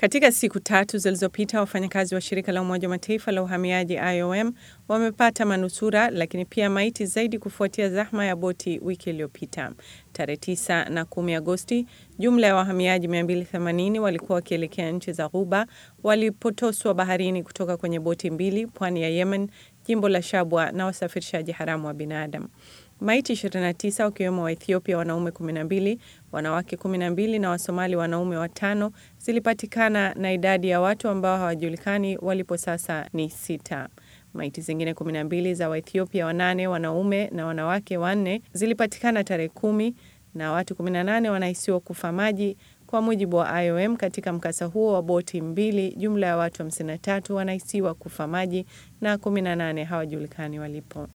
Katika siku tatu zilizopita, wafanyakazi wa shirika la Umoja wa Mataifa la uhamiaji IOM wamepata manusura lakini pia maiti zaidi kufuatia zahma ya boti wiki iliyopita. Tarehe 9 na 10 Agosti, jumla ya wahamiaji 280 walikuwa wakielekea nchi za Ghuba walipotoswa baharini kutoka kwenye boti mbili pwani ya Yemen, jimbo la Shabwa na wasafirishaji haramu wa binadamu. Maiti 29 wakiwemo wa Ethiopia wanaume 12, wanawake 12 na Wasomali wanaume watano zilipatikana na idadi ya watu ambao hawajulikani walipo sasa ni sita. Maiti zingine 12 za Waethiopia wanane wanaume na wanawake wanne zilipatikana tarehe kumi na watu 18 wanahisiwa kufa maji kwa mujibu wa IOM. Katika mkasa huo wa boti mbili, jumla ya watu 53 wanahisiwa kufa maji na 18 hawajulikani walipo.